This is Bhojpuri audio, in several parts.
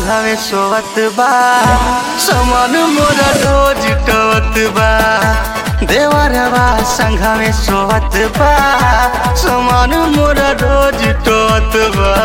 संघवे सोवत बा समान मोरा रोज टवत बा देवरवा संघवे सोवत बा समान मोरा रोज टवत बा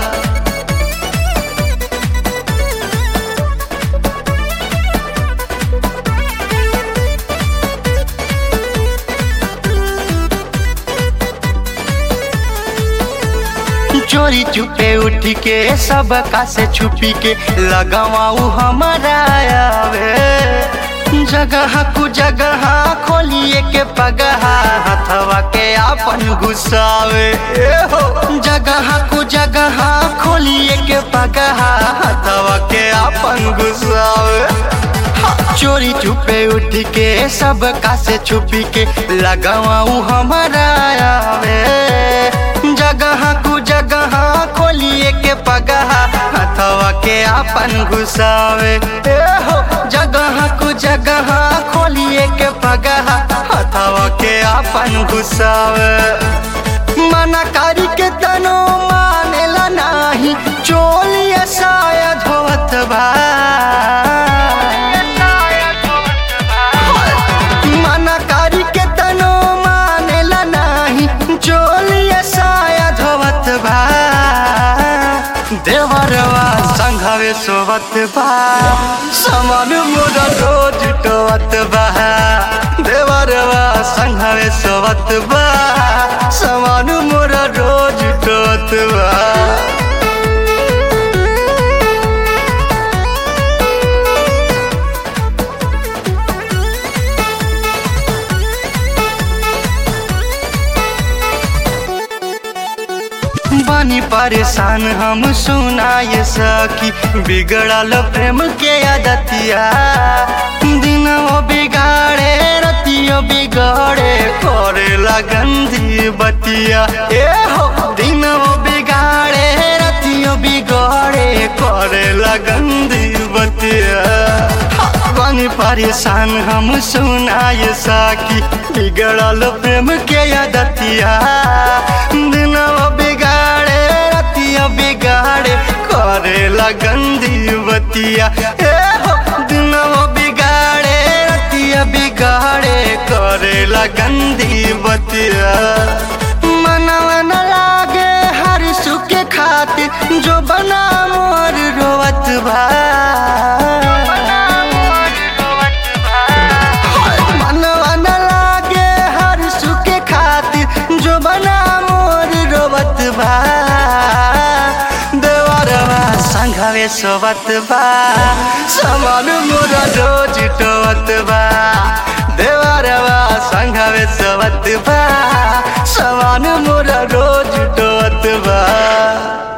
चोरी चुपे उठ के सब का से छुपी के लगावाऊ हमारा आवे जगह कु जगह खोलिए के पगहा हथवा के आपन घुसावे ए हो जगह कु जगह खोलिए के पगहा हथवा के आपन घुसावे चोरी चुपे उठ के सब का से छुपी के लगावाऊ हमारा आवे जगह कु जगह खोलिए के पगहा हथवा के आपन घुसावे ए हो जगह कु जगह खोलिए के पगहा हथवा के आपन घुसावे मना करी के तनो मानेला नाही चोलिए शायद होत बा मना करी के तनो मानेला नाही चोलिए शायद होत बा देवरवा संघवे सोवत बा समान मोरा रोज टोवत बा देवरवा संघवे सोवत बा समान मोरा रोज टोवत बा बानी परेशान हम सुनाए सकी बिगड़ल प्रेम के आदतिया दिन वो बिगाड़े रतियो बिगड़े करे लगंदी बतिया ए हो दिन वो बिगाड़े रतियो बिगड़े करे लगंदी बतिया बानी परेशान हम सुनाए सकी बिगड़ल प्रेम के आदतिया दिन वो बिगाड़े रतिया बिगाड़े करे लगंदी बतिया ए हो दिन वो बिगाड़े रतिया बिगाड़े करे लगंदी बतिया मनवा न लागे हर सुख खातिर जो बना मोर रोवत भा मनवा न लागे हर सुख खातिर जो बना मोर रोवत बा देवरवा संघवे सोवत बा समान मोरा रोज टोवत बा देवरवा संघवे सोवत बा समान मोरा रोज टोवत बा